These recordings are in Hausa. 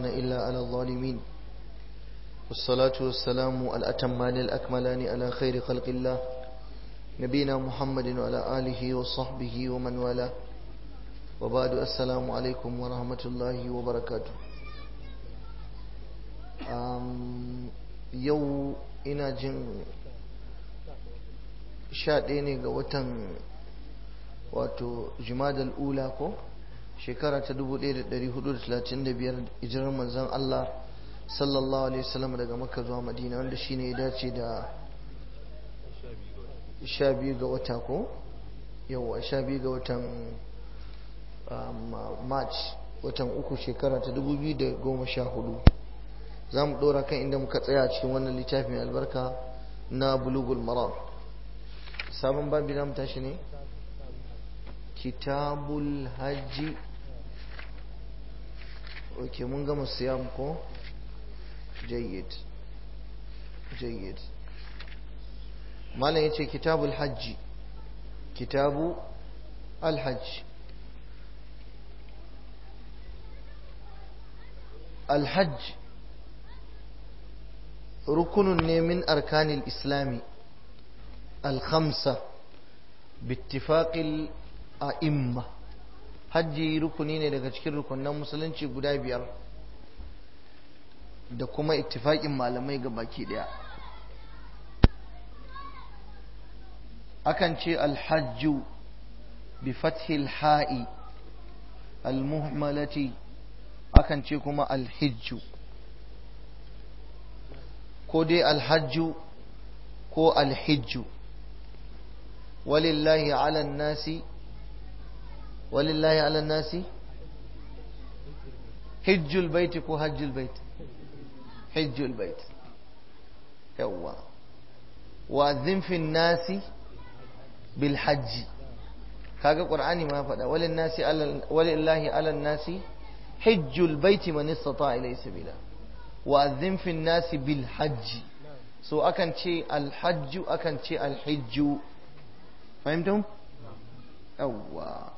إلا على الظالمين والصلاة والسلام الأتمان الأكملان على خير خلق الله نبينا محمد وعلى آله وصحبه ومن والاه وبعد السلام عليكم ورحمة الله وبركاته yau ina jin sha ɗaya ne ga watan wato jimadal ula ko shekara ta 1435 hijirar manzon Allah sallallahu alaihi wasallam daga makka zuwa madina wanda shine ya dace da sha biyu ga wata ko yau sha biyu ga watan march watan uku shekara ta 2014 za mu ɗora kan inda muka tsaya cikin wannan littafi mai albarka na bulugul maram sabon babi za mu tashi ne kitabul hajji ok mun gama siyam ko jayyid jayyid malam ya ce kitabul hajji kitabu alhajji alhajji ركن من أركان الإسلام الخمسة باتفاق الأئمة hajji rukuni ne daga cikin rukunan musulunci guda biyar da kuma ittifaƙin malamai ga baki ɗaya akan ce alhajju bi fathil ha'i almuhmalati akan ce kuma alhijju ko dai alhajju ko alhijju walillahi ala nasi walillahi ala nasi hijjul baiti ko hajjul baiti hijjul baiti yawwa wa zinfin nasi bil hajji kaga qur'ani ma faɗa walin nasi walillahi ala nasi hijjul baiti man istata ilayhi sabila wa'azzin fin nasi bil hajji so akan ce alhajju akan ce alhijju fahimtum? yawwa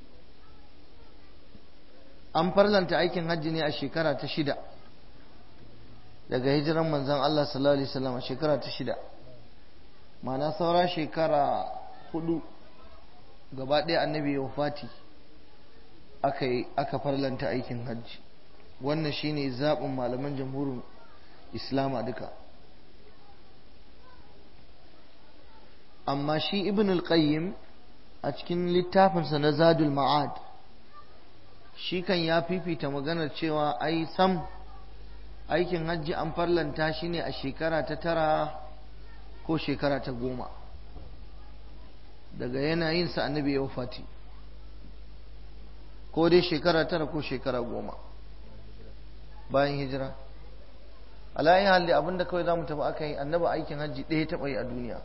an farlanta aikin hajji ne a shekara ta shida daga hijiran manzan Allah sallallahu alaihi wasallam a shekara ta shida mana saura shekara hudu gaba ɗaya annabi ya wafati aka farlanta aikin hajji wannan shine zaɓin malaman jamhurin islama duka amma shi ibn al-qayyim a cikin littafinsa na zadul ma'ad shi kan ya fifita maganar cewa ai sam aikin hajji an farlanta shi ne a shekara ta tara ko shekara ta goma daga yanayinsa annabi ya wafati ko dai shekara tara ko shekara goma bayan hijira alayin halli abinda kawai za mu tafi aka yi annaba aikin hajji ɗaya taɓa yi a duniya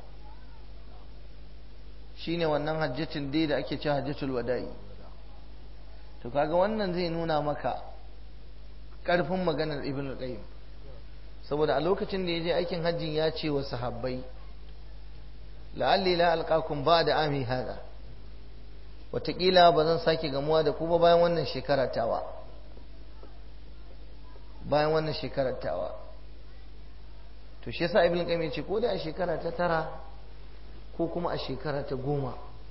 shine wannan hajjatin dai da ake ce hajjatul wada'i to kaga wannan zai nuna maka ƙarfin maganar ibn qayyim saboda a lokacin da ya je aikin hajjin ya ce wa sahabbai la'alli la alqakum ba da ami hada wataƙila ba zan sake gamuwa da ku ba bayan wannan shekara tawa bayan wannan shekarar tawa to shi yasa ibn qayyim ce ko da a shekara ta tara ko kuma a shekara ta goma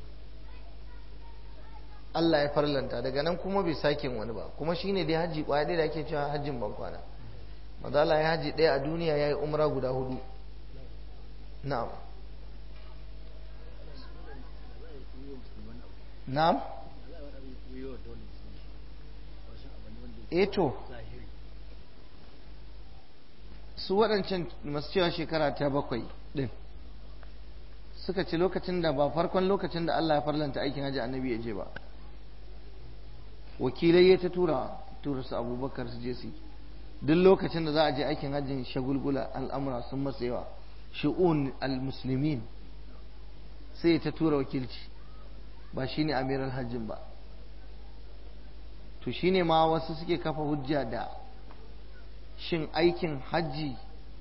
Allah ya farlanta daga nan kuma bai sake wani ba kuma shine dai haji kwaya dai da ake cewa hajjin ban kwana manzo Allah ya haji ɗaya a duniya yayi umra guda hudu na'am na'am eh to su waɗancan masu cewa shekara ta bakwai ɗin suka ce lokacin da ba farkon lokacin da Allah ya farlanta aikin hajji annabi ya je ba wakilai ya ta tura tura su abubakar su je su duk lokacin da za a je aikin hajjin shagulgula al'amura sun masa yawa shi'un al-muslimin sai ta tura wakilci ba shine amiral hajjin ba to shine ma wasu suke kafa hujja da shin aikin hajji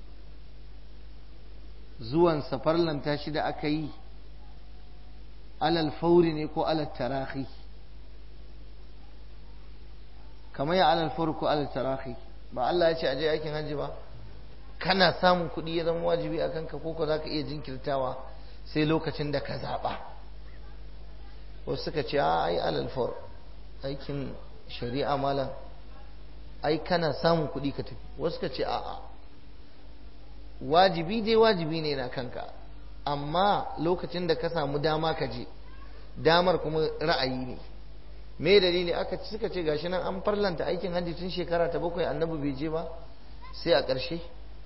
zuwan safarlanta shi da aka yi alal fauri ne ko alal tarahi kamar ya alal fauri ko alal tarahi ba Allah ya ce a je aikin hajji ba kana samun kuɗi ya zama wajibi a kanka ko ko za ka iya jinkirtawa sai lokacin da ka zaɓa wasu suka ce a ai alalfar aikin shari'a malam ai kana samun kuɗi ka tafi wasu suka ce a'a wajibi dai wajibi ne na kanka amma lokacin da ka samu dama ka je damar kuma ra'ayi ne me dalili aka suka ce gashi nan an farlanta aikin hajji tun shekara ta bakwai annabi bai je ba sai a ƙarshe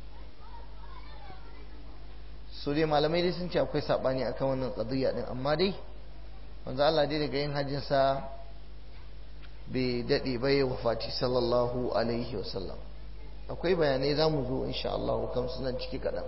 su dai malamai dai sun ce akwai saɓani akan wannan ƙadiyya din amma dai wanzu Allah dai daga yin hajjin sa bai daɗe ba ya wafati sallallahu alaihi wasallam akwai bayanai za mu zo insha Allah kan sunan ciki kaɗan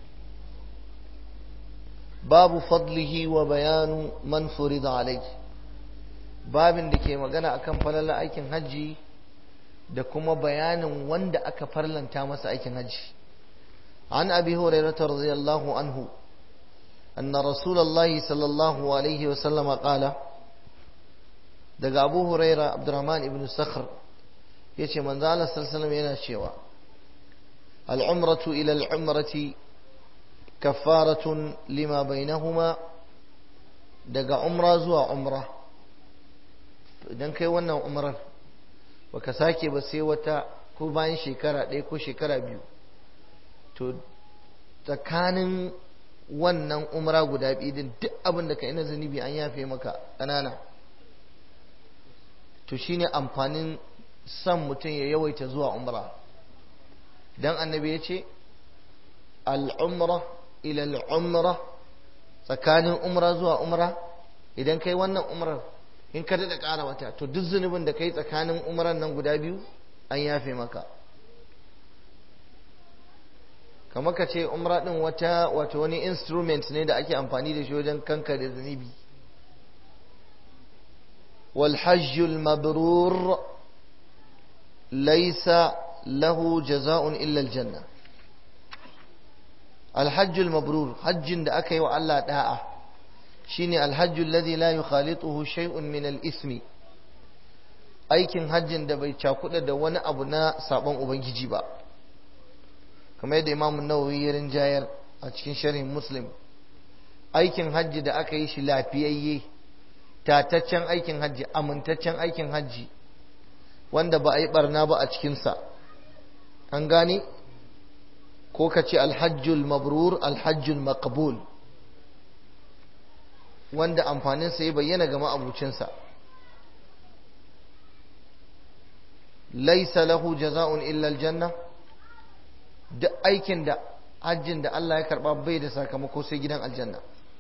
babu fadlihi wa bayanu man furida alaihi babin da ke magana akan falalar aikin hajji da kuma bayanin wanda aka farlanta masa aikin hajji an abi hurairah radiyallahu anhu anna rasulullahi sallallahu alaihi wa sallam qala daga abu hurairah abdurrahman ibn sakhr yace manzo Allah sallallahu alaihi yana cewa al-umratu ila al-umrati kaffaratun lima bainahuma daga umra zuwa umra idan kai wannan umrar baka sake ba sai wata ko bayan shekara ɗaya ko shekara biyu to tsakanin wannan umra guda biyu din duk abin da ka yi na zunubi an yafe maka ƙanana to shine amfanin son mutum ya yawaita zuwa umra dan annabi ya ce al'umra ila al'umra tsakanin umra zuwa umra idan kai wannan umrar in ka daɗa ƙara wata to duk zunubin da ka yi tsakanin umaran nan guda biyu an yafe maka kamar ka ce umra ɗin wata wato wani instrument ne da ake amfani da shi wajen kanka da zunubi والحج المبرور ليس له جزاء إلا الجنة الحج المبرور حج da aka yi wa Allah da'a shine alhajju alladhi la yukhalituhu shay'un min al-ismi aikin hajjin da bai cakuda da wani abu na sabon ubangiji ba kamar yadda Imam Nawawi ya rinjayar a cikin sharhin Muslim aikin hajji da aka yi shi lafiyayye tataccen aikin hajji amintaccen aikin hajji wanda ba a yi barna ba a cikinsa an gane ko ka ce alhajjul mabrur alhajjul maqbul wanda amfaninsa ya bayyana ga ma'abucinsa laisa lahu jaza'un illa aljanna duk aikin da hajjin da Allah ya karba bai da sakamako sai gidan aljanna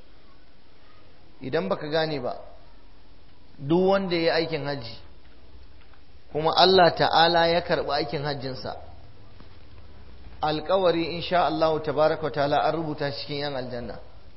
idan baka gane ba duk wanda ya yi aikin hajji kuma Allah ta'ala ya karba aikin hajjinsa alkawari insha Allah tabaraka wa ta'ala an rubuta cikin yan aljanna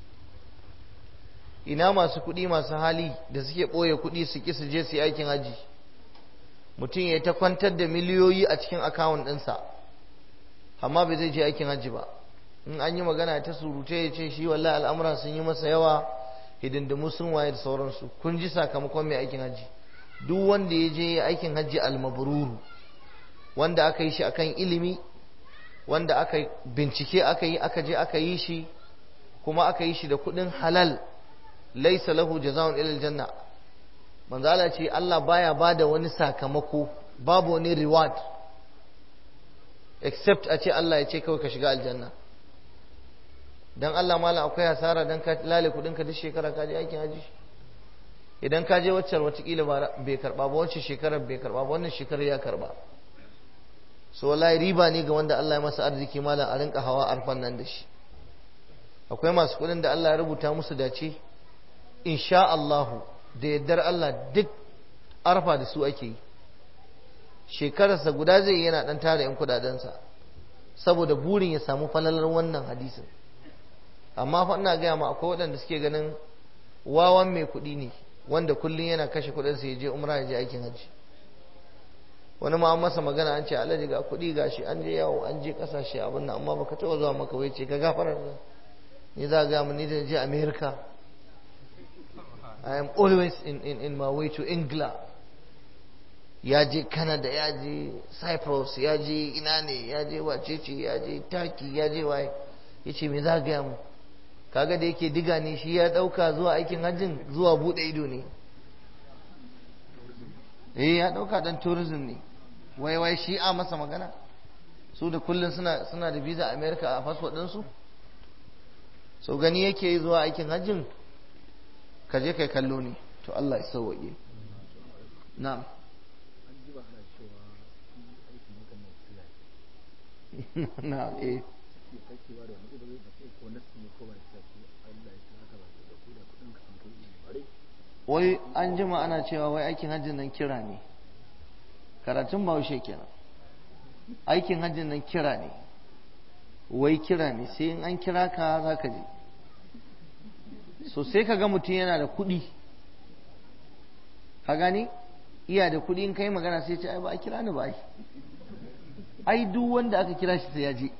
ina masu kuɗi masu hali da suke ɓoye kuɗi su ƙi su je su yi aikin hajji mutum ya ta kwantar da miliyoyi a cikin akawun ɗinsa amma bai zai je aikin hajji ba in an yi magana ta surute ya ce shi wallahi al'amura sun yi masa yawa hidindimu sun waye da sauransu kun ji sakamakon mai aikin hajji duk wanda ya je aikin hajji almabruru wanda aka yi shi akan ilimi wanda aka bincike aka yi aka je aka yi shi kuma aka yi shi da kuɗin halal laisa lahu jazaa'un ila aljanna manzo Allah ce Allah baya bada wani sakamako babu wani reward except a ce Allah ya ce kawai ka shiga aljanna dan Allah mala akwai hasara dan ka lale kudin ka duk shekara ka je aikin haji idan ka je waccar watakila bai karba ba wacce shekarar bai karba ba wannan shekarar ya karba so wallahi riba ne ga wanda Allah ya masa arziki malam a rinka hawa arfan nan da shi akwai masu kudin da Allah ya rubuta musu dace insha Allahu da yaddar Allah duk arfa da su ake yi shekararsa guda zai yana dan tara yan kudadensa saboda burin ya samu falalar wannan hadisin amma fa ina gaya ma akwai waɗanda suke ganin wawan mai kuɗi ne wanda kullum yana kashe kuɗinsa ya je umra ya je aikin hajji wani ma an masa magana an ce alaji ga kuɗi gashi an je yawo an je ƙasashe abin nan amma baka taɓa zuwa maka wai ce ka gafarar ni za ga mun ni da je America I am always in, in, in my way to England ya je canada ya je cyprus ya je ina ne ya je wacece ya je turkey ya je waye ya ce me za gaya mu kaga da yake diga ne shi ya ɗauka zuwa aikin hajjin zuwa buɗe ido ne eh ya ɗauka ɗan tourism ne wai wai shi a masa magana su da kullum suna suna da visa america a fasfot ɗinsu so gani yake yi zuwa aikin hajjin ka je kai kallo ne to Allah ya sauwaƙe na'am na eh wai an jima ana cewa wai aikin hajjin nan kira ne karatun bahaushe kenan aikin hajjin nan kira ne wai kira ne sai in an kira ka za ka je so sai ka ga mutum yana da kuɗi ka gani iya da kuɗi in kai magana sai ce ai ba a kira ni ba ai ai duk wanda aka kira shi sai ya je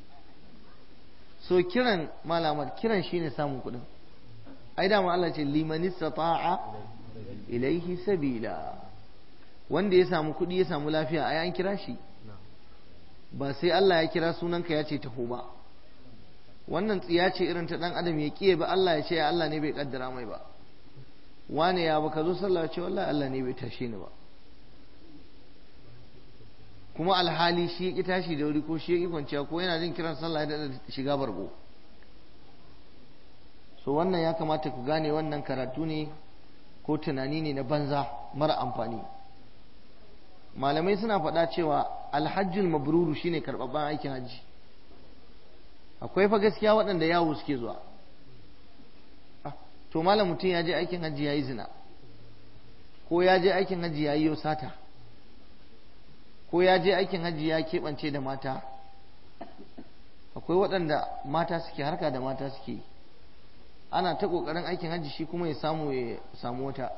so kiran malamar kiran shine samun kuɗin ai dama Allah ce liman istata'a ilaihi sabila wanda ya samu kuɗi ya samu lafiya ai an kira shi ba sai Allah ya kira sunanka ya ce taho ba wannan tsiya ce irin ta dan adam ya kiye ba Allah ya ce ya Allah ne bai kaddara mai ba wane ya baka zo sallah ce wallahi Allah ne bai tashe ni ba kuma alhali shi ya ki tashi da wuri ko shi ya ki kwanciya ko yana jin kiran sallah da shiga bargo so wannan ya kamata ku gane wannan karatu ne ko tunani ne na banza mara amfani malamai suna faɗa cewa alhajjul mabruru shine karɓaɓɓen aikin hajji akwai fa gaskiya waɗanda yawo suke zuwa to malam mutum ya je aikin hajji ya yi zina ko ya je aikin hajji ya yi sata ko ya je aikin hajji ya keɓance da mata akwai waɗanda mata suke harka da mata suke ana ta ƙoƙarin aikin hajji shi kuma ya samu ya samu wata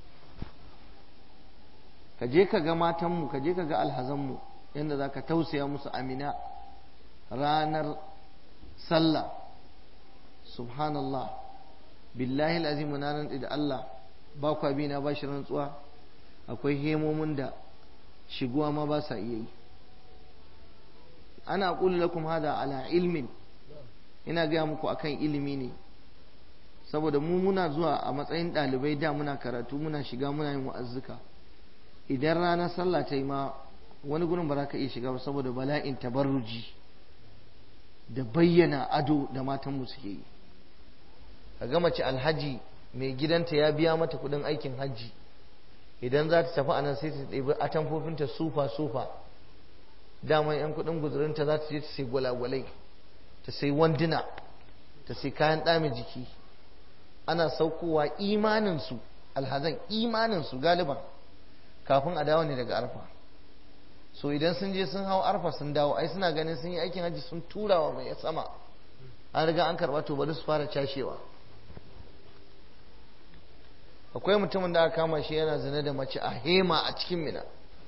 ka je ka ga matanmu ka je ka ga alhazanmu yadda za ka tausaya musu amina ranar sallah subhanallah billahi al'azim na nan da Allah ba kwa bi na ba shi rantsuwa akwai hemomin da shiguwa ma ba sa iya yi ana aqulu lakum hada ala ilmin ina gaya muku akan ilimi ne saboda mu muna zuwa a matsayin ɗalibai da muna karatu muna shiga muna yin wa'azzuka idan ranar sallah ta yi ma wani gurin ba za ka iya shiga ba saboda bala'in tabarruji da bayyana ado da matanmu suke yi ka ga mace alhaji mai gidanta ya biya mata kudin aikin hajji idan za ta tafi anan sai ta ɗebi atamfofinta sufa sufa daman yan kudin guzurinta za ta je ta sai gwalagwalai ta sai wanduna ta sai kayan ɗame jiki ana saukowa imaninsu alhazan imaninsu galiban kafin a dawo ne daga arfa so idan sun je sun hau arfa sun dawo ai suna ganin sun yi aikin hajji sun turawa mai sama an riga an karɓa to bari su fara cashewa akwai mutumin da aka kama shi yana zane da mace a hema a cikin mina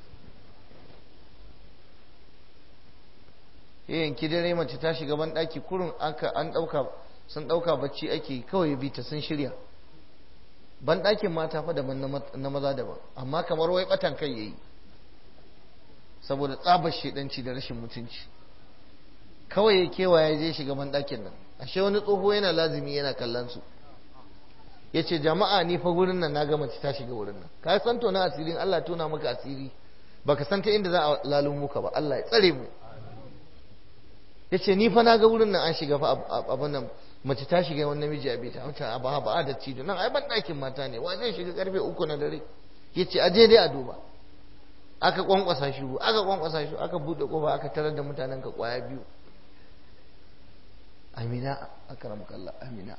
ya yanki dare mace ta shiga ban ɗaki kurun aka an ɗauka sun ɗauka bacci ake kawai bi ta sun shirya ban ɗakin mata fa daban na maza daban amma kamar wai ɓatan kai yayi saboda tsabar shedanci da rashin mutunci kawai ya kewaya je shiga ban ɗakin nan ashe wani tsoho yana lazimi yana kallon su ya ce jama'a ni fa wurin nan na ga mace ta shiga wurin nan ka san tona asirin Allah tona maka asiri baka san ta inda za a lalun muka ba Allah ya tsare mu ya ce ni fa na ga wurin nan an shiga fa abin nan mace ta shiga wani namiji a bita wancan abu ba a da cido nan ai ban ɗakin mata ne wa zai shiga karfe uku na dare ya ce aje dai a duba aka kwankwasa shi aka kwankwasa shi aka buɗe kofa aka tarar da mutanen ka kwaya biyu amina akram kallah amina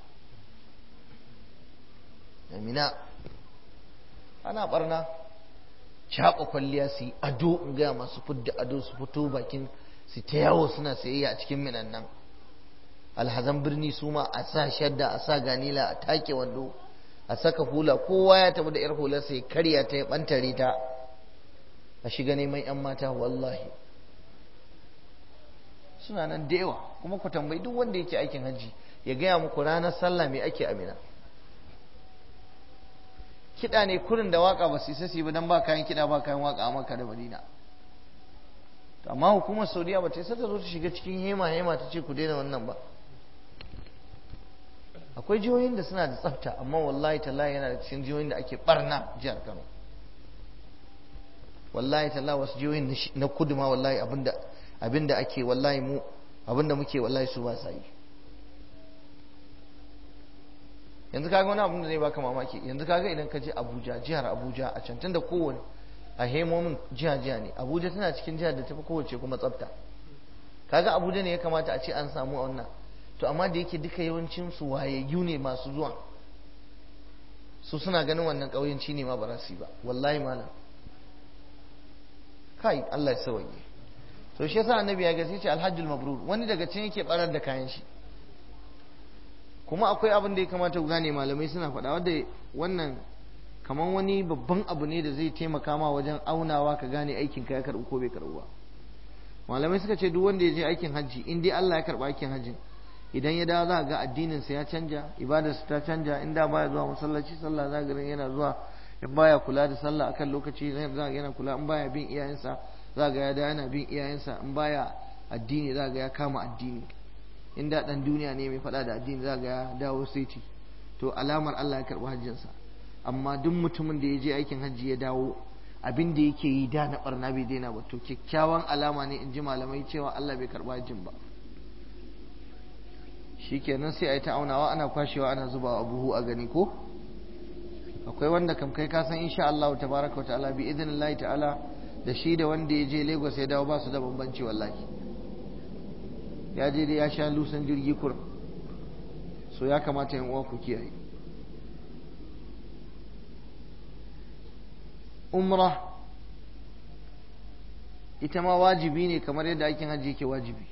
amina ana barna caɓa kwalliya su yi ado in gaya masu fudda ado su fito bakin su ta yawo suna sayayya a cikin minan nan alhazan birni su ma a sa shadda a sa ganila a take wando a saka hula kowa ya tafi da yar hular sai karya ta ya bantare ta a shiga neman yan mata wallahi suna nan da yawa kuma ku tambayi duk wanda yake aikin hajji ya gaya muku ranar sallah me ake amina kiɗa ne kurin da waka ba su isa su yi ba don ba kayan kiɗa ba kayan waka a maka da madina amma hukumar saudiya ba ta isa ta zo ta shiga cikin hema hema ta ce ku daina wannan ba akwai jihohin da suna da tsafta amma wallahi tallahi yana da cikin jihohin da ake barna jihar kano wallahi tallahi wasu jihohin na kudu ma wallahi abinda abinda ake wallahi mu abinda muke wallahi su ba sa yi yanzu kaga wani abin da zai baka mamaki yanzu kaga idan ka je Abuja jihar Abuja a can da kowane a hemomin jiha jiha ne Abuja tana cikin jihar da tafi kowace kuma tsafta kaga Abuja ne ya kamata a ce an samu wannan to amma da yake duka yawancin su wayayyu ne masu zuwa su suna ganin wannan ƙauyenci ne ma ba za su yi ba wallahi malam kai Allah ya sauke to shi yasa annabi ya gaske ce alhajjul mabrur wani daga can yake barar da kayan shi kuma akwai abin da ya kamata ku gane malamai suna faɗa wanda wannan kamar wani babban abu ne da zai taimaka ma wajen aunawa ka gane aikin ka ya karɓi ko bai karɓi ba malamai suka ce duk wanda ya je aikin hajji in dai Allah ya karɓi aikin hajjin idan ya dawo za ga addinin sa ya canja ibadarsa ta canja in da baya zuwa masallaci sallah za ga yana zuwa in baya kula da sallah akan lokaci za ga yana kula in baya bin iyayensa za ga ya da yana bin iyayensa in baya addini za ga ya kama addini in da dan duniya ne mai faɗa da addini za ga ya dawo saiti to alamar Allah ya karɓi hajjinsa amma duk mutumin da ya je aikin hajji ya dawo abin da yake yi da na barna bai daina ba to kyakkyawan alama ne in ji malamai cewa Allah bai karɓi hajjin ba shikenan sai a yi ta aunawa ana kwashewa ana zubawa buhu a gani ko akwai wanda kam kai ka san insha Allah tabaraka wa ta'ala bi idnillahi ta'ala da shi da wanda ya je Lagos ya dawo ba su da bambanci wallahi ya je dai ya sha lusan jirgi kur so ya kamata yan uwa ku kiyaye umra ita ma wajibi ne kamar yadda aikin hajji yake wajibi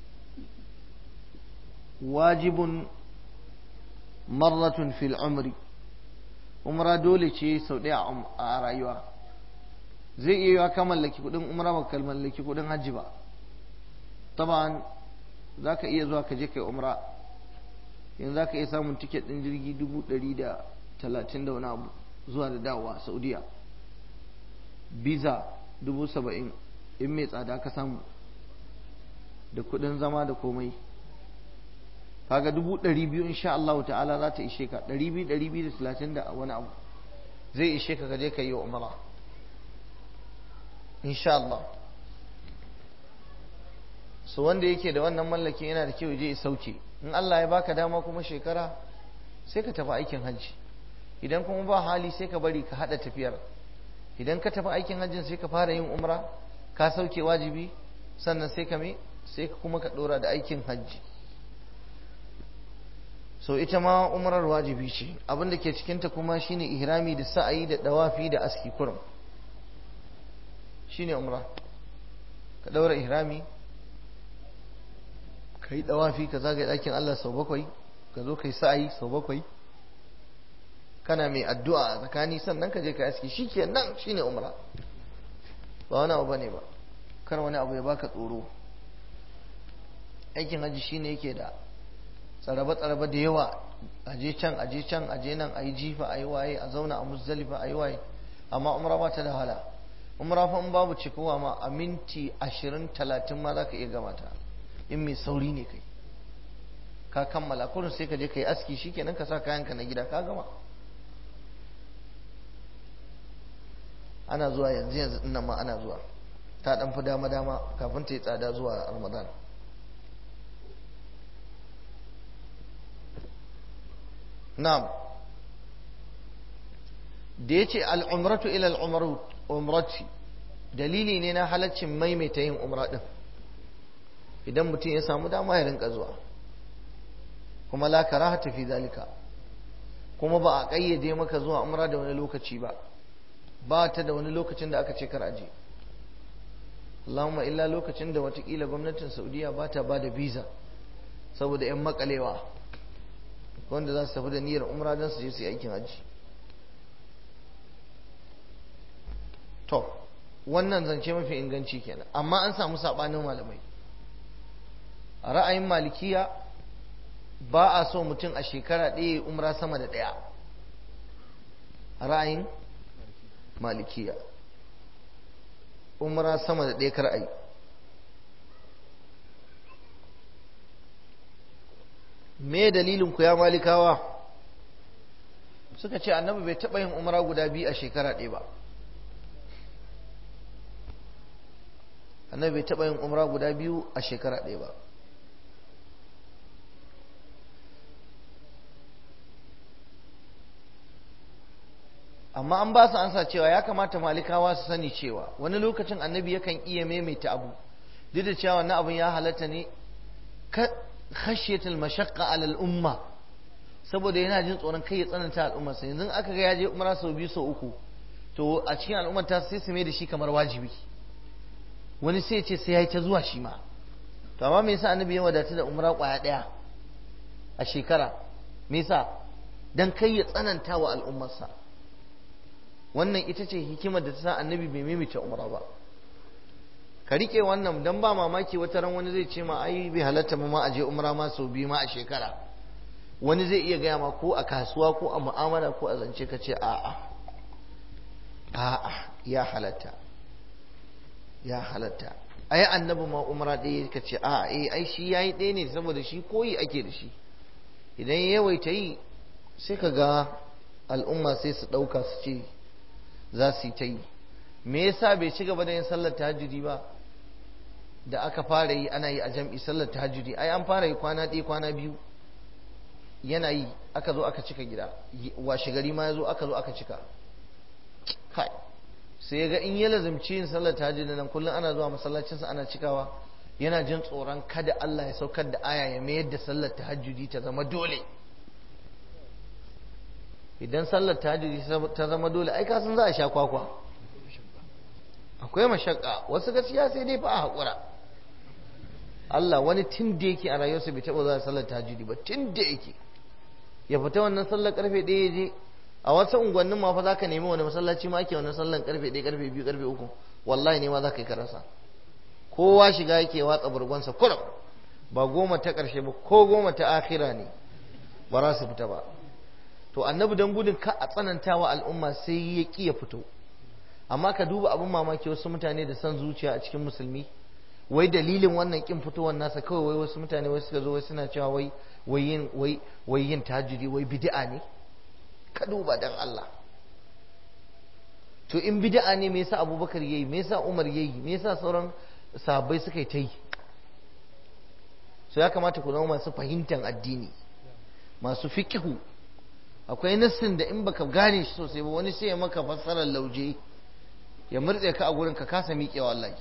wajibun marratun fil umri umra dole ce sau ɗaya a rayuwa zai iya yiwa ka mallaki kuɗin umra ba ka mallaki kuɗin hajji ba taban za ka iya zuwa ka je kai umra yanzu za ka iya samun tiket ɗin jirgi dubu ɗari da talatin da wani abu zuwa da dawowa saudiya biza dubu saba'in in mai tsada ka samu da kuɗin zama da komai kaga dubu ɗari biyu insha Allah ta'ala za ta ishe ka ɗari biyu ɗari biyu da talatin da wani abu zai ishe ka kaje ka yi wa umara insha Allah so wanda yake da wannan mallakin yana da kyau je ya sauke in Allah ya baka dama kuma shekara sai ka tafi aikin hajji idan kuma ba hali sai ka bari ka haɗa tafiyar idan ka tafi aikin hajjin sai ka fara yin umra ka sauke wajibi sannan sai ka me sai ka kuma ka ɗora da aikin hajji so ita ma umrar wajibi ce abin da ke cikinta kuma shine ihrami da sa'ayi da dawafi da aski kurum shine umra ka daura ihrami ka yi dawafi ka zagaye ɗakin Allah sau bakwai ka zo ka yi sa'ayi sau bakwai kana mai addu'a a tsakani sannan ka je ka aski shi ke nan shine umra ba wani abu bane ba kar wani abu ya baka tsoro aikin hajji shine yake da tsarabe-tsarabe da yawa aje can aje can aje nan a yi jifa a yi waye a zauna a muzdalifa a yi waye amma umra ba ta da wahala umra fa in babu cikowa ma a minti ashirin talatin ma za ka iya gama ta in mai sauri ne kai ka kammala kurin sai ka je ka yi aski shikenan ka sa kayanka na gida ka gama ana zuwa yanzu yanzu nan ma ana zuwa ta dan fi dama dama kafin ta yi tsada zuwa ramadan na'am da ya ce al'umratu ila al'umrati dalili ne na halaccin maimaita yin umra ɗin idan mutum ya samu dama ya rinka zuwa kuma la karaha fi zalika kuma ba a ƙayyade maka zuwa umra da wani lokaci ba ba ta da wani lokacin da aka ce kar aje Allahumma illa lokacin da watakila gwamnatin Saudiya ba ta ba da visa saboda 'yan makalewa wanda za su tafi da niyyar umra don su je su yi aikin hajji to wannan zance mafi inganci kenan amma an samu saɓanin malamai a ra'ayin malikiya ba a so mutum a shekara ɗaya umra sama da ɗaya ra'ayin malikiya umra sama da ɗaya kar ai me dalilin ku ya malikawa suka ce annabi bai taɓa yin umra guda biyu a shekara ɗaya ba annabi bai taɓa yin umra guda biyu a shekara ɗaya ba amma an ba su ansa cewa ya kamata malikawa su sani cewa wani lokacin annabi yakan iya maimaita abu duk da cewa wannan abun ya halatta ne khashyatul mashaqqa ala al-umma saboda yana jin tsoron kai ya tsananta al'ummar sa yanzu aka ga ya je umra sau biyu sau uku to a cikin al'ummar ta sai su mai da shi kamar wajibi wani sai ce sai yayi ta zuwa shi ma to amma me yasa annabi ya wadata da umra kwaya daya a shekara me yasa dan kai ya tsananta wa al'ummarsa wannan ita ce hikimar da ta sa annabi bai maimaita umra ba ka rike wannan dan ba mamaki wata ran wani zai ce ma ai bai halatta ma a je umra ma sau biyu ma a shekara wani zai iya gaya ma ko a kasuwa ko a mu'amala ko a zance ka ce a'a a'a ya halatta ya halatta ai annabi ma umra ɗaya ka ce a'a eh ai shi yayi ɗaya ne saboda shi koyi ake da shi idan ya yawaita yi sai ka ga al'umma sai su ɗauka su ce za su yi ta yi me yasa bai ci gaba da yin sallar tahajjudi ba da aka fara yi ana yi a jam'i sallar tahajjudi ai an fara yi kwana ɗaya kwana biyu yana yi aka zo aka cika gida washe gari ma ya zo aka zo aka cika kai sai ya ga in ya lazumci yin sallar tahajjudi nan kullum ana zuwa masallacinsa ana cikawa yana jin tsoron kada Allah ya saukar da aya ya mayar da sallar tahajjudi ta zama dole idan sallar tahajjudi ta zama dole ai ka san za a sha kwakwa akwai mashakka wasu gaskiya sai dai fa a haƙura Allah wani tun da yake a rayuwarsa bai taɓa zuwa sallar tahajjudi ba tun da yake ya fita wannan sallar karfe ɗaya ya je a wasu unguwannin ma fa za ka nemi wani masallaci ma ake wannan sallar karfe ɗaya karfe biyu karfe uku wallahi ne ma za ka yi karasa kowa shiga yake watsa burgonsa kurum ba goma ta ƙarshe ba ko goma ta akhira ne ba za su fita ba to annabi don gudun ka a tsanantawa al'umma sai ya ƙi ya fito amma ka duba abin mamaki wasu mutane da son zuciya a cikin musulmi wai dalilin wannan kin fitowar nasa kawai wai wasu mutane wai suka zo wai suna cewa wai wai yin wai wai yin tahajjudi wai bid'a ne ka duba dan Allah to in bid'a ne me yasa Abubakar yayi me yasa Umar yayi me yasa sauran sahabbai suka yi ta yi so ya kamata ku zama masu fahimtar addini masu fiqhu akwai nassin da in baka gane shi sosai ba wani sai ya maka fassarar lauje ya murtse ka a gurin ka kasa miƙewa wallahi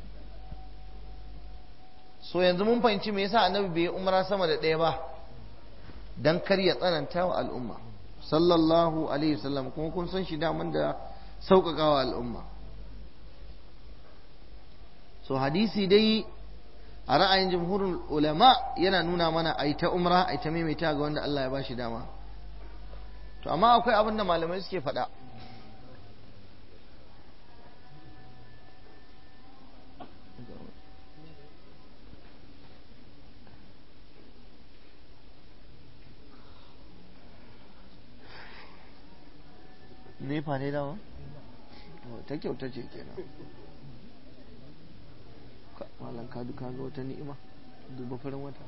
so yanzu mun fahimci me yasa annabi bai umra sama da ɗaya ba dan kar ya tsananta wa al'umma sallallahu alaihi wasallam kuma kun san shi daman da sauƙaƙa wa al'umma so hadisi dai a ra'ayin jumhurin ulama yana nuna mana a ta umra a ta maimaita ga wanda Allah ya ba shi dama to amma akwai abin da malamai suke faɗa nefa ne dawa ta kyauta ce kenan malam ka duka ga wata ni'ima duba farin wata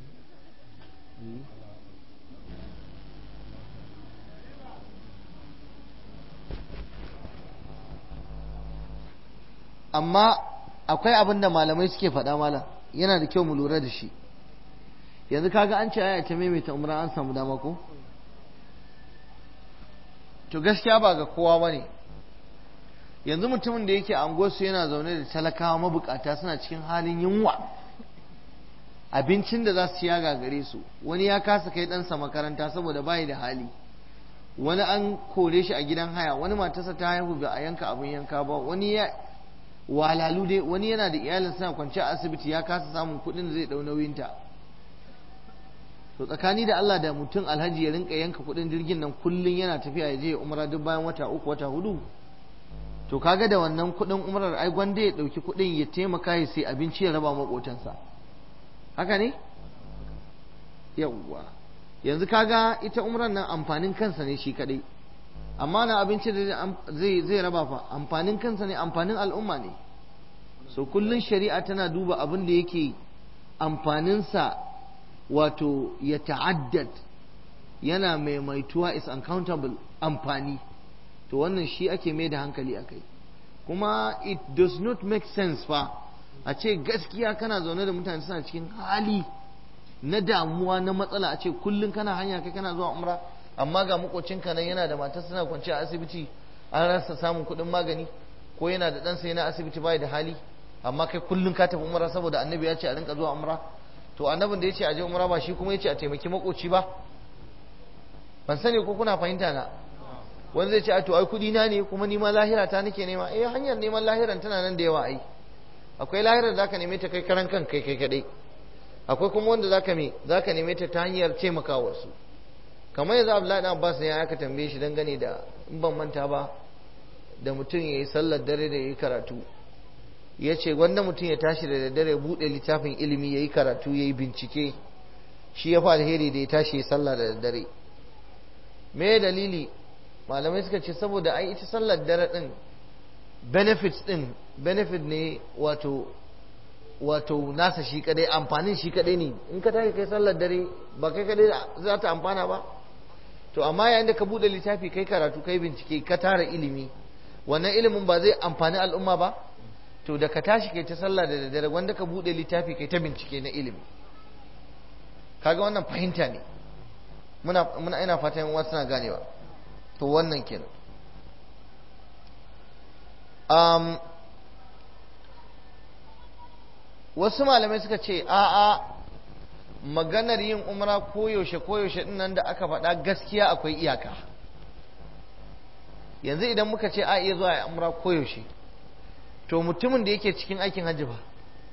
amma akwai abin da malamai suke faɗa malam yana da kyau mu lura da shi yanzu kaga an ce aya ta maimaita umra an samu dama ko to gaskiya ba ga kowa ba ne yanzu mutumin da yake angosu yana zaune da talakawa mabukata suna cikin halin yunwa abincin da za su ya gagare su wani ya kasa kai ɗansa makaranta saboda bayi da hali wani an kore shi a gidan haya wani matarsa ta haihu ba a yanka abin yanka ba wani ya walalu dai wani yana da iyalin suna kwance a asibiti ya kasa samun kuɗin da zai ɗau nauyinta to tsakani da Allah da mutum alhaji ya rinka yanka kuɗin jirgin nan kullum yana tafiya ya je umra duk bayan wata uku wata hudu to kaga da wannan kuɗin umrar ai gwanda ya ɗauki kuɗin ya taimaka ya sai abinci ya raba maƙotansa haka ne yawwa yanzu kaga ita umrar nan amfanin kansa ne shi kadai amma na abinci da zai zai raba fa amfanin kansa ne amfanin al'umma ne so kullun shari'a tana duba abin da yake amfaninsa wato ya ta'addad yana maimaituwa is uncountable amfani to wannan shi ake mai da hankali a kai kuma it does not make sense fa a ce gaskiya kana zaune da mutane suna cikin hali na damuwa na matsala a ce kullum kana hanya kai kana zuwa umra amma ga makocinka nan yana da matar suna kwance a asibiti an rasa samun kuɗin magani ko yana da ɗansa yana asibiti bai da hali amma kai kullum ka tafi umra saboda annabi ya ce a rinka zuwa umra to annabin da ya ce a je umra ba shi kuma ya ce a taimaki makoci ba ban sani ko kuna fahimta na wani zai ce a to ai kudi na ne kuma ni ma lahira ta nake nema eh hanyar neman lahiran tana nan da yawa ai akwai lahirar zaka neme ta kai karan kan kai kai kadai akwai kuma wanda zaka me zaka neme ta ta hanyar taimaka wasu kamar yanzu Abdullahi dan Abbas ne aka tambaye shi dangane da in ban manta ba da mutum yayi sallar dare da yayi karatu ya ce wanda mutum ya tashi da daddare buɗe littafin ilimi ya yi karatu ya yi bincike shi ya fi alheri da ya tashi ya sallah da daddare me dalili malamai suka ce saboda ai ita sallar dare ɗin benefits ɗin benefit ne wato wato nasa shi kadai amfanin shi kadai ne in ka tashi kai sallar dare ba kai kadai za ta amfana ba to amma yayin da ka buɗe littafi kai karatu kai bincike ka tara ilimi wannan ilimin ba zai amfani al'umma ba to da ka tashi kai ta sallah da daddare wanda ka bude littafi kai ta bincike na ilimi kaga wannan fahimta ne muna muna ina fatan yan suna ganewa to wannan kenan um, wasu malamai suka ce a'a maganar yin umra koyaushe koyaushe din nan da aka faɗa gaskiya akwai iyaka yanzu idan muka ce a iya zuwa ya umra koyaushe to mutumin da yake cikin aikin hajji ba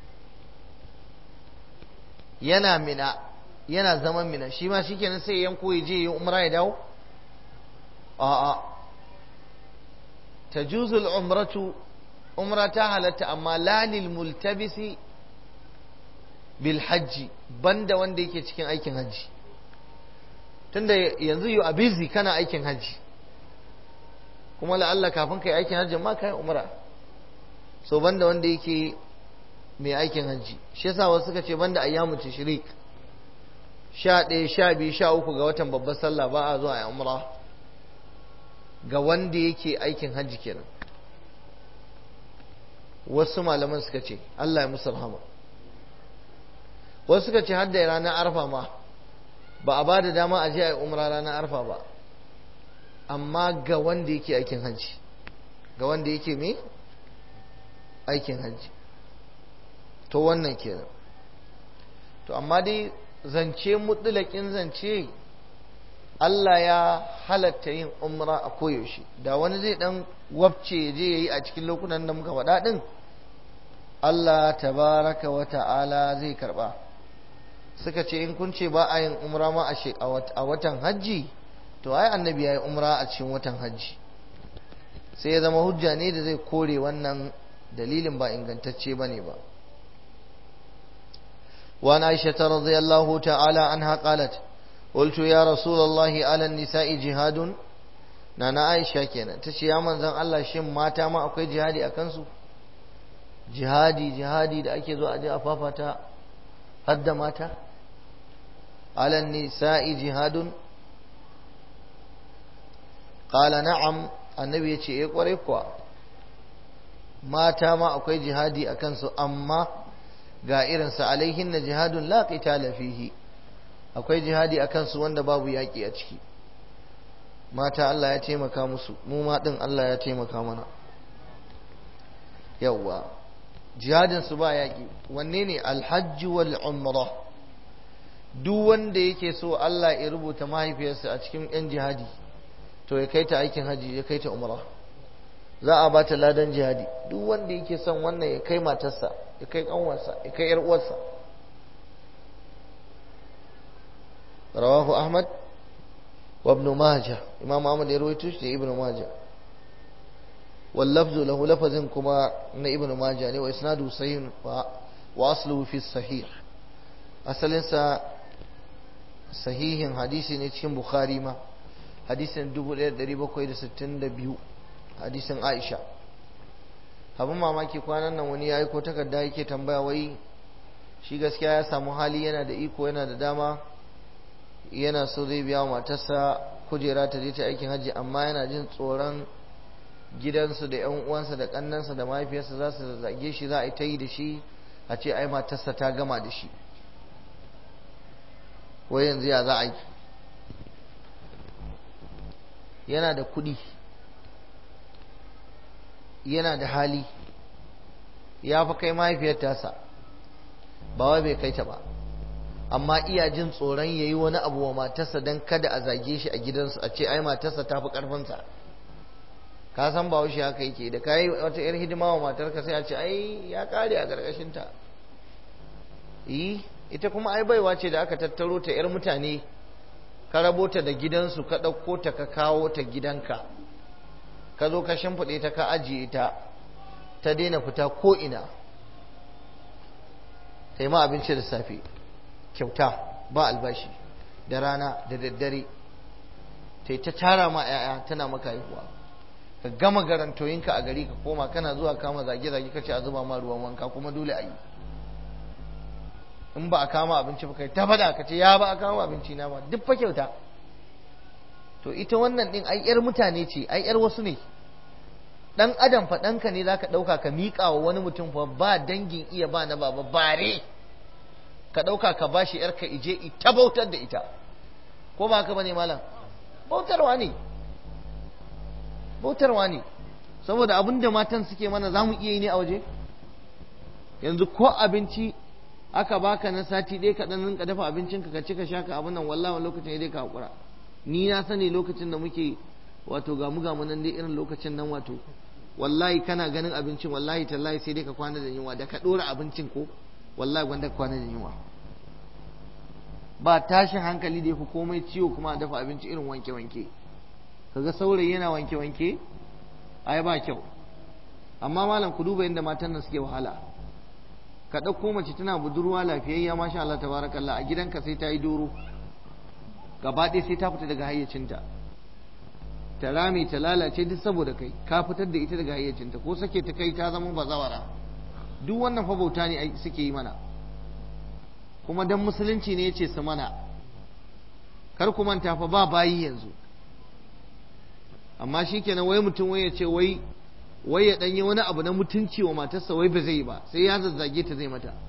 yana mina yana zaman mina shi ma shikenan sai yanko ya je yi umra ya dawo a'a tajuzul umratu umra ta halatta amma lalil multabisi bil hajji banda wanda yake cikin aikin hajji tunda yanzu you are busy kana aikin hajji kuma la'alla kafin kai aikin hajji ma kai umra so banda wanda yake mai aikin hajji shi yasa wasu suka ce banda ayyamu tashrik sha ɗaya sha biyu sha uku ga watan babbar sallah ba a zuwa a umra ga wanda yake aikin hajji kenan wasu malaman suka ce Allah ya musu rahama wasu suka ce har da ranar arfa ma ba a ba da dama a je a yi umra ranar arfa ba amma ga wanda yake aikin hajji ga wanda yake me aikin hajji to wannan kenan to amma dai zance mutlaƙin zance Allah ya halatta yin umra a koyaushe da wani zai dan wabce ya je ya yi a cikin lokunan da muka faɗa ɗin Allah tabaraka wa ta'ala zai karɓa suka ce in kun ce ba a yin umra ma a watan hajji to ai annabi ya yi umra a cikin watan hajji sai ya zama hujja ne da zai kore wannan dalilin ba ingantacce ba ne ba وعن عائشة رضي الله تعالى عنها قالت قلت يا رسول الله على النساء جهاد نانا عائشة كينا تشي يا من زن الله شم ماتا ما أكوي جهادي أكنسو جهادي جهادي da ake zo a je a fafata hadda mata على النساء جهاد قال نعم annabi ya ce eh kwarai kuwa mata ma akwai jihadi a kansu amma ga irinsa alaihin na jihadun la qitala fihi akwai jihadi a kansu wanda babu yaƙi a ciki mata Allah ya taimaka musu mu ma din Allah ya taimaka mana yawwa jihadin su ba yaƙi wanne ne alhajji wal umra duk wanda yake so Allah ya rubuta mahaifiyarsa a cikin yan jihadi to ya kai ta aikin haji ya kai ta umra za a ba ta ladan jihadi duk wanda yake son wannan ya kai matarsa ya kai kanwarsa ya kai yar uwarsa rawahu ahmad wa ibn majah imam ahmad ya rawaito shi da ibn majah wal lafzu lahu lafazin kuma na ibn majah ne wa isnadu sahih wa asluhu fi sahih asalin sa sahihin hadisi ne cikin bukhari ma hadisin 1762 hadisin aisha abin mamaki kwanan nan wani ya yi ko takarda yake tambaya wai shi gaskiya ya samu hali yana da iko yana da dama yana so zai biya wa matarsa kujera ta je ta aikin hajji amma yana jin tsoron gidansu da yan uwansa da kannansa da mahaifiyarsa za su zage shi za a yi ta yi da shi a ce ai matarsa ta gama da shi wai yanzu ya za a yi yana da kuɗi yana da hali ya fi kai mahaifiyar tasa ba wai bai kai ta ba amma iya jin tsoron ya yi wani abu wa matarsa don kada a zage shi a gidansu a ce ai matarsa ta fi ƙarfinsa ka san ba wuce haka yake da kayi wata yar hidima wa matarka sai a ce ai ya kare a ƙarƙashinta yi ita kuma ai baiwa ce da aka tattaro ta yar mutane ka rabo ta da gidansu ka ɗauko ta ka kawo ta gidanka ka zo ka shimfiɗe ta ka ajiye ta ta daina fita ko ina ta yi ma abinci da safe kyauta ba albashi da rana da daddare ta yi ta tara ma 'ya'ya tana maka haihuwa ka gama garantoyinka a gari ka koma kana zuwa kama zage-zage ka ce a zuba ma ruwan wanka kuma dole a yi in ba a kama abinci ba kai ta faɗa ka ce ya ba a kama abinci na ba duk fa kyauta to ita wannan din ai yar mutane ce ai yar wasu ne dan adam fa ɗanka ne zaka ɗauka ka miƙa wa wani mutum fa ba dangin iya ba na baba bare ka ɗauka ka bashi yarka ije ita bautar da ita ko ba haka bane malam bautarwa ne bautarwa ne saboda abin da matan suke mana za mu iya yi ne a waje yanzu ko abinci aka baka na sati ɗaya ka ɗan rinka dafa abincinka ka ci ka sha ka abin nan wallahi wani lokacin ya dai ka haƙura ni na sani lokacin da muke wato ga mu ga mu nan dai irin lokacin nan wato wallahi kana ganin abincin wallahi tallahi sai dai ka kwana da yunwa da ka ɗora abincin ko wallahi gwanda ka kwana da yunwa ba tashin hankali da ya fi komai ciwo kuma a dafa abinci irin wanke-wanke kaga saurayi yana wanke-wanke ai ba kyau amma malam ku duba yadda matan nan suke wahala ka ɗauko mace tana budurwa lafiyayya masha Allah tabarakallah a gidanka sai ta yi doro gaba ɗaya sai ta fita daga hayyacinta ta rame ta lalace duk saboda kai ka fitar da ita daga hayyacinta ko sake ta kai ta zama bazawara duk wannan fa bauta ne suke yi mana kuma dan musulunci ne yace su mana kar ku manta fa ba bayi yanzu amma shikenan wai mutum wai ya ce wai wai ya danyi wani abu na mutunci wa matarsa wai ba zai ba sai ya zazzage ta zai mata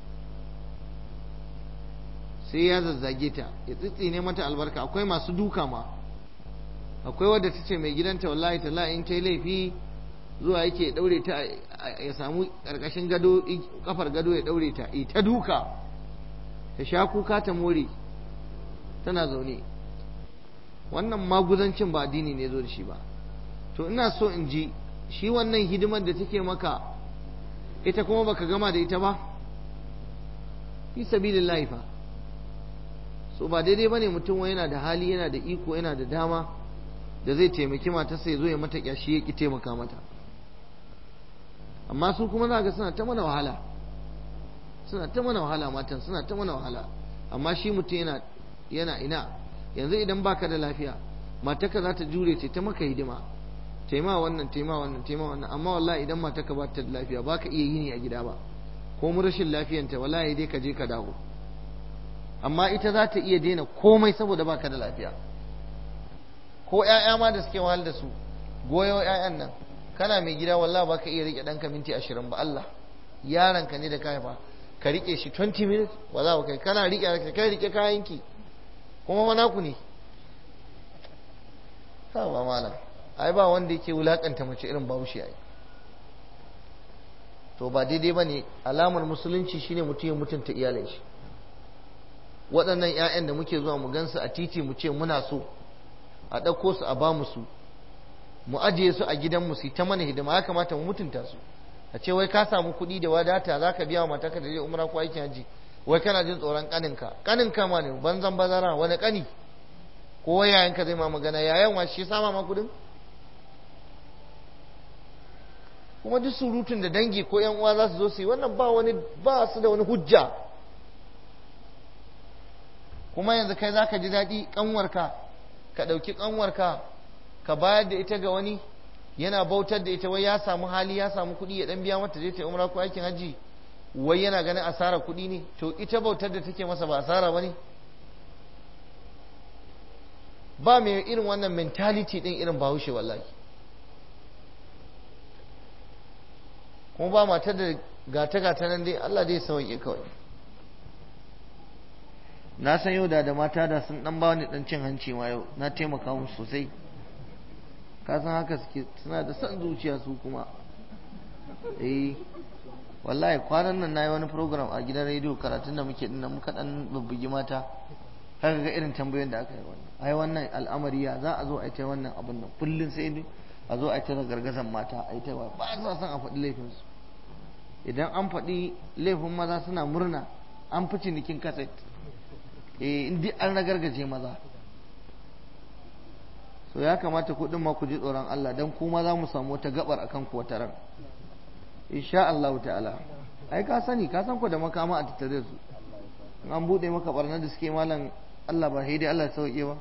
sai ya zazzage ta ya tsitsine mata albarka akwai masu duka ma akwai wadda ta ce mai gidanta wallahi ta in ta yi laifi zuwa yake ya daure ta ya samu karkashin gado kafar gado ya daure ta ta duka ta sha kuka ta more tana zaune wannan maguzancin ba addini ne zo da shi ba to ina so in ji shi wannan hidimar da take maka ita kuma baka gama da ita ba fi sabilillahi fa so ba daidai bane mutum wai yana da hali yana da iko yana da dama da zai taimaki matarsa ya zo ya mata kyashi ya ki taimaka mata amma su kuma za ga suna ta mana wahala suna ta mana wahala matan suna ta mana wahala amma shi mutum yana yana ina yanzu idan baka da lafiya matarka za ta jure ce ta maka hidima taima wannan taima wannan taima wannan amma wallahi idan matarka ba ta da lafiya baka iya yini a gida ba ko mu rashin lafiyanta wallahi dai ka je ka dawo amma ita za ta iya daina komai saboda baka da lafiya ko ƴaƴa ma da suke wahal da su goyo ƴaƴan nan kana mai gida wallahi baka iya rike ɗanka minti ashirin ba Allah yaronka ne da ka haifa ka rike shi 20 minutes wallahi kai kana rike ka kai rike kayanki kuma mana ku ne ha ba malam ai ba wanda yake wulakanta mace irin bahaushe ai to ba daidai ba ne alamar musulunci shine mutum ya mutunta iyalin shi waɗannan 'ya'yan da muke zuwa mu gansu a titi mu ce muna so a ɗauko su a ba mu su mu ajiye su a gidanmu su ta mana hidima ya kamata mu mutunta su a ce wai ka samu kuɗi da wadata za ka biya wa matarka da je umra ko aikin haji wai kana jin tsoron ƙaninka ƙaninka ma ne banzan bazara wani ƙani ko yayanka zai ma magana yayan wa shi sama ma kuɗin kuma duk surutun da dangi ko yan uwa za su zo su yi wannan ba wani ba su da wani hujja kuma yanzu kai za ka ji daɗi ƙanwarka ka ɗauki ƙanwarka ka bayar da ita ga wani yana bautar da ita wai ya samu hali ya samu kuɗi ya ɗan biya mata je ta umra ko aikin hajji wai yana ganin asara kuɗi ne to ita bautar da take masa ba asara ba ne ba mai irin wannan mentality ɗin irin bahaushe wallahi kuma ba matar da gata-gata nan dai Allah dai sauƙi kawai na san yau da da mata da sun dan ba ni dan cin hanci ma yau na taimaka musu sosai ka san haka suke suna da son zuciya su kuma eh wallahi kwanan nan nayi wani program a gidan rediyo karatun da muke dinnan muka dan bubbugi mata haka ga irin tambayoyin da aka yi wannan ai wannan al'amari ya za a zo a yi ta wannan abun nan kullun sai a zo a yi ta gargazan mata a yi ta ba sa son a faɗi laifinsu idan an faɗi laifin maza suna murna an fi cinikin kaset eh in an ragargaje maza so ya kamata kuɗin ma ku ji tsoron Allah dan kuma za mu samu wata gabar akan ku wata ran insha Allah ta'ala ai ka sani ka san ku da makama a tattare su in an bude maka barnar da suke malam Allah ba dai Allah sauke ba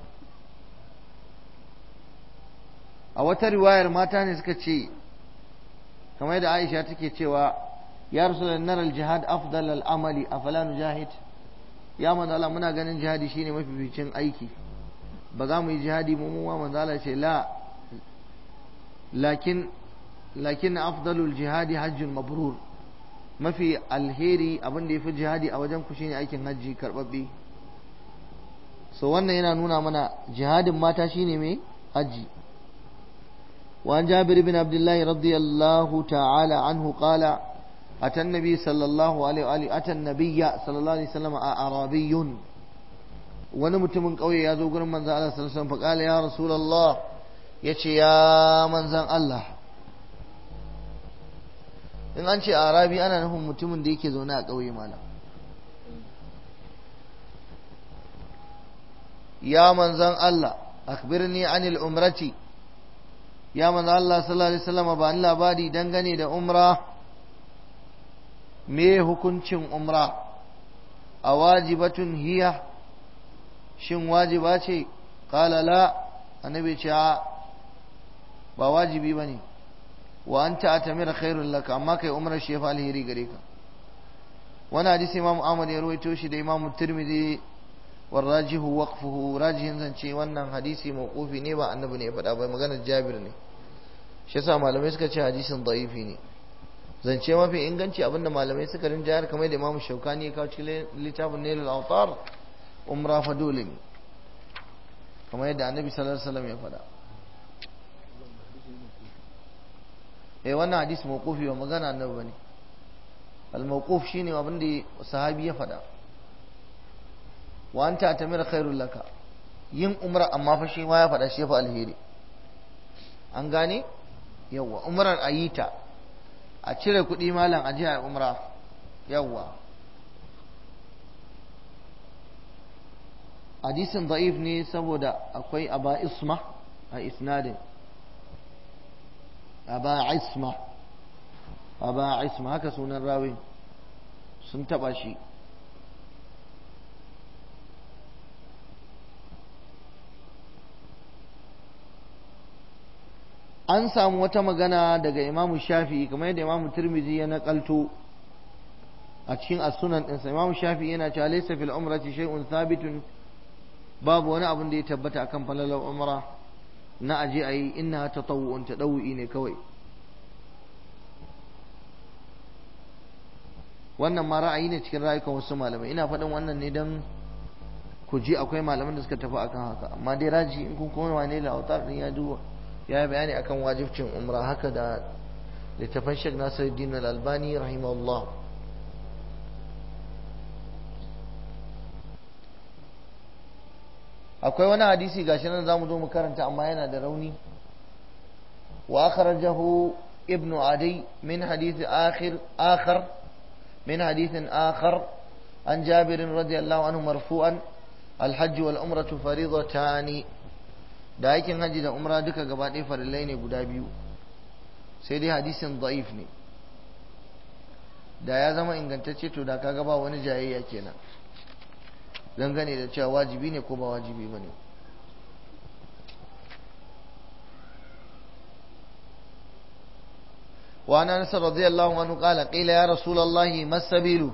a wata riwayar mata ne suka ce kamar da Aisha take cewa ya rasulun naral jihad afdal al'amali afala nujahid ya manzo Allah muna ganin jihadi shine mafificin aiki ba za mu yi jihadi mu mu manzo Allah ce la lakin lakin afdalul jihadi hajjun mabrur mafi alheri abin da yafi jihadi a wajen ku shine aikin hajji karbabbe so wannan yana nuna mana jihadin mata shine mai hajji وعن جابر بن عبد الله رضي الله تعالى عنه قال أتى النبي صلى الله عليه وآله أتى النبي صلى الله عليه وسلم أعرابي ونمت من قوي يا ذو من ذا الله صلى الله عليه وسلم فقال يا رسول الله يتي يا من ذا الله in an ce arabi ana nufin mutumin da yake zaune a ƙauye malam ya manzan Allah akhbirni anil umrati ya manzo Allah sallallahu alaihi wasallam ba ni labari dangane da umra me hukuncin umra a wajibatun hiya shin wajiba ce qala la annabi ce ba wajibi bane wa anta atamira khairul laka amma kai umrar shi fa alheri gare ka wani hadisi imam Ahmad ya rawaito shi da imam Tirmidhi والراجح وقفه راجح zance wannan hadisi mawqufi ne ba annabi ne ya faɗa ba maganar Jabir ne shi yasa malamai suka ce hadisin da'ifi ne zance mafi inganci abinda malamai suka rinjayar kamar da Imam Shaukani ya kawo cikin littafin Nailul Awtar umra fa dole ne kamar yadda Annabi sallallahu alaihi wasallam ya faɗa eh wannan hadisi mawqufi ba magana annabi bane al-mawquf shine abinda sahabi ya faɗa wa anta tamira khairul laka yin umra amma fa shi ma ya faɗa shi fa alheri an gane yawa umrar ayita a cire kuɗi malam a jiya umra yawa hadisin da'if ne saboda akwai aba isma a isnadin aba isma aba isma haka sunan rawin sun taba shi an samu wata magana daga imamu shafi kamar yadda imamu turmizi ya nakalto a cikin as-sunan ɗinsa imamu shafi yana cewa laysa fil umrati shay'un thabitun babu wani abin da ya tabbata akan falalar umra na aje ayi inna tatawu'un tadawu'i ne kawai wannan ma ra'ayi ne cikin rayukan wasu malamai ina faɗin wannan ne don ku ji akwai malaman da suka tafi akan haka amma dai raji in kun koma wane lautar din ya duba ya yi bayani akan wajibcin umra haka da littafan shek nasiruddin al-albani rahimahullah akwai wani hadisi gashi nan zamu zo mu karanta amma yana da rauni wa akhrajahu ibn adi min hadith akhir akhar min hadith akhar an jabir radiyallahu anhu marfu'an الحج والعمرة فريضتان da aikin hajji da umra duka gaba ɗaya farillai ne guda biyu sai dai hadisin da'if ne da ya zama ingantacce to da kaga ba wani jayayya kenan dangane da cewa wajibi ne ko ba wajibi ba ne wa ana nasar radiyallahu anhu qala qila ya rasulullahi masabilu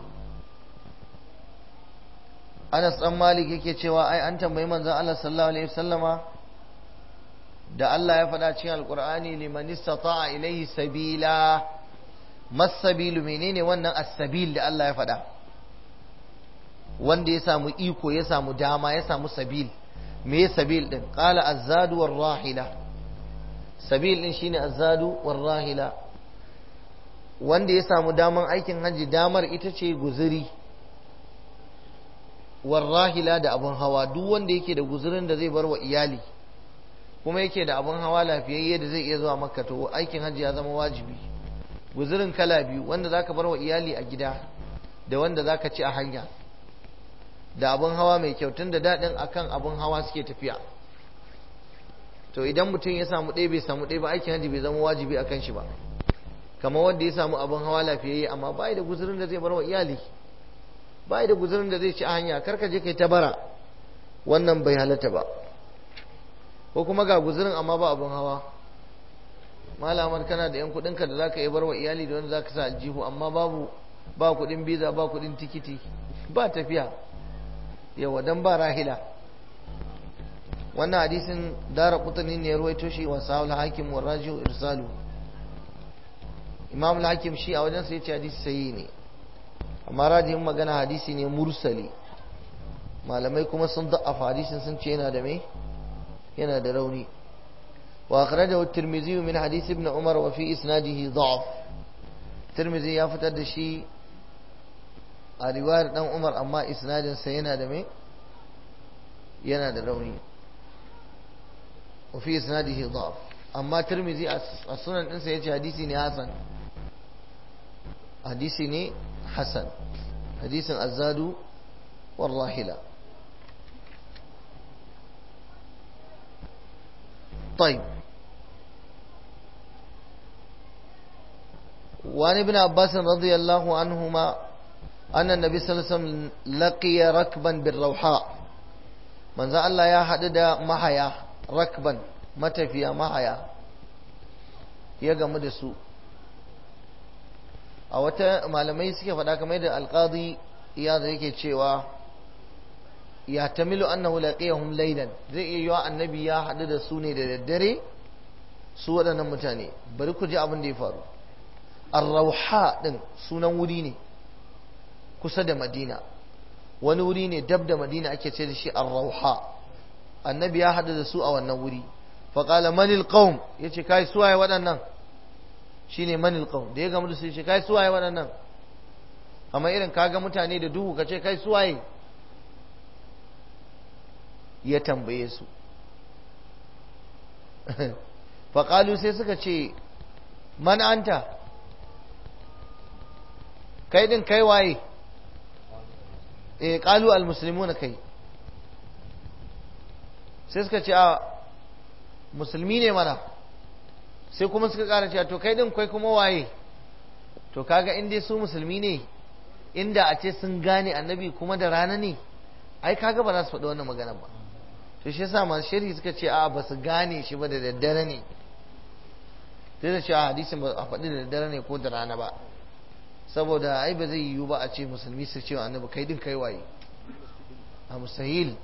Anas dan Malik yake cewa ai an tambayi manzon Allah sallallahu alaihi wasallama da Allah ya faɗa cikin Alƙur'ani liman istata'a ilaihi sabila masabilu menene wannan as-sabil da Allah ya faɗa wanda ya samu iko ya samu dama ya samu sabil me sabil din qala azadu war rahila sabil din shine azadu war rahila wanda ya samu daman aikin haji damar ita ce guzuri war rahila da abun hawa duk wanda yake da guzurin da zai bar wa iyali kuma yake da abun hawa lafiyayye da zai iya zuwa makka to aikin haji ya zama wajibi guzurin kala biyu wanda zaka bar wa iyali a gida da wanda zaka ci a hanya da abun hawa mai kyau tun da daɗin akan abun hawa suke tafiya to idan mutum ya samu ɗaya bai samu ɗaya ba aikin haji bai zama wajibi akan shi ba kamar wanda ya samu abun hawa lafiyayye amma bai da guzurin da zai bar wa iyali bai da guzurin da zai ci a hanya karka je kai ta bara wannan bai halatta ba ko kuma ga guzurin amma ba abun hawa malamar kana da yan kuɗinka da zaka iya bar wa iyali da wanda zaka sa aljihu amma babu ba kuɗin biza ba kuɗin tikiti ba tafiya yawa dan ba rahila wannan hadisin dara kutani ne ya ruwaito shi wa sahul hakim wa rajiu irsalu imam al-hakim shi a wajen sa yace hadisi sahihi ne amma rajihin magana hadisi ne mursali malamai kuma sun da'afa hadisin sun ce yana da me yana da rauni wa akhrajahu at-tirmidhi min hadith ibn umar wa fi isnadihi da'af tirmidhi ya fitar da shi a riwayar dan umar amma isnadinsa yana da mai yana da rauni wafi isnadihi dhaf amma tirmizi a sunan ɗinsa ya ce hadisi ne hasan hadisi ne hasan hadisin azadu warrahila طيب وعن ابن عباس رضي الله عنهما أن النبي صلى الله عليه وسلم لقي ركبا بالروحاء من ذا الله يا حدد محيا ركبا متفيا محيا ya gamu da su a wata malamai suke faɗa kamar da alƙadi ya zai yake cewa ya tamilu annahu laqiyahum laylan zai iya yiwa annabi ya haɗu da su ne da daddare su waɗannan mutane bari ku ji abin da ya faru ar-rauha din sunan wuri ne kusa da madina wani wuri ne dab da madina ake ce da shi ar-rauha annabi ya haɗu da su a wannan wuri faƙala manil qaum yace kai suwaye waɗannan shine manil qaum da ya gamu da su yace kai suwaye waɗannan amma irin kaga mutane da duhu kace kai suwaye ya tambaye su faƙalu sai suka ce man anta kai din kai waye eh qalu al muslimuna kai sai suka ce a musulmi ne mana sai kuma suka kara cewa to kai din kai kuma waye to kaga in dai su musulmi ne inda a ce sun gane annabi kuma da rana ne ai kaga ba za su faɗi wannan magana ba to shi yasa masu shari'i suka ce a ba su gane shi ba da daddare ne sai da cewa hadisin ba a faɗi da daddare ne ko da rana ba saboda ai ba zai yiwu ba a ce musulmi su ce annabi kai din kai waye a musahil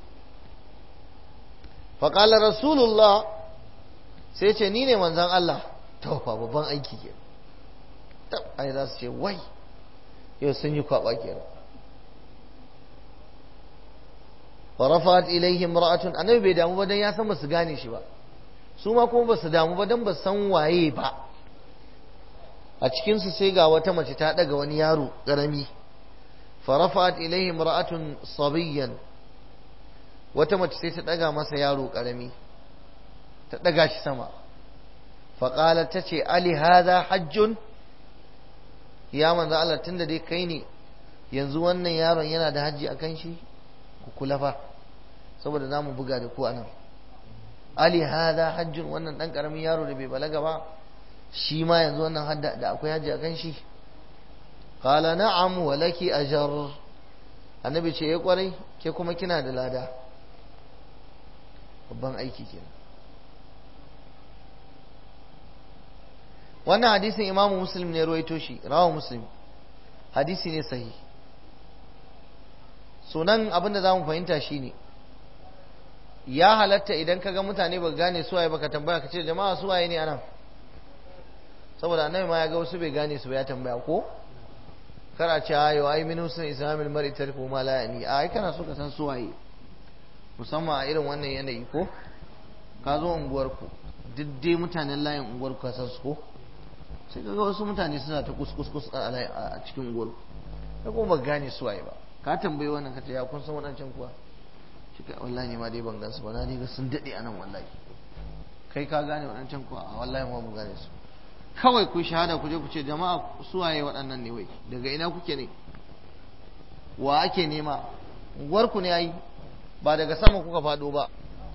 faƙala rasulullah sai ce ni ne manzan Allah taufa babban aiki ke tab ai za su ce wai yau sun yi kwaɓa ke farafat ilaihim ra'atun annabi bai damu ba dan ya san ba su gane shi ba su ma kuma ba su damu ba dan ba san waye ba a cikinsu sai ga wata mace ta daga wani yaro ƙarami farafat ilaihim ra'atun sabiyyan wata mace sai ta daga masa yaro ƙarami ta daga shi sama faƙala ta ce ali haza hajjun ya manzo Allah tunda dai kai ne yanzu wannan yaron yana da hajji akan shi ku kula fa saboda za mu buga da ku anan ali haza hajjun wannan dan ƙaramin yaro da bai balaga ba shi ma yanzu wannan hadda da akwai hajji akan shi qala na'am wa laki ajr annabi ce ya kwarai ke kuma kina da lada babban aiki kenan wannan hadisin imamu muslim ne ruwaito shi rawa muslim hadisi ne sahi sunan abin da za mu fahimta shi ne ya halatta idan ka ga mutane ba gane suwaye baka tambaya ka ce jama'a suwaye ne anan saboda annabi ma ya ga wasu bai gane su ba ya tambaya ko kar a ce ayo ai min husn islamil mar'i tarku ma la yani ai kana so ka san suwaye musamman a irin wannan yanayi ko ka zo unguwar ku duk dai mutanen layin unguwar ku ka san su ko sai ka ga wasu mutane suna ta kuskus a cikin unguwar ku ka kuma ba gane suwaye ba ka tambayi wannan ka ce ya kun san waɗancan kuwa shi ka wallahi ma dai ban gan su ba na dai ga sun daɗe a nan wallahi kai ka gane waɗancan kuwa a wallahi ma mu gane su kawai ku shahada ku je ku ce jama'a suwaye waɗannan ne wai daga ina kuke ne wa ake nema unguwarku ne yayi ba daga sama kuka faɗo ba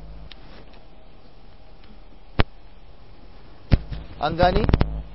an gane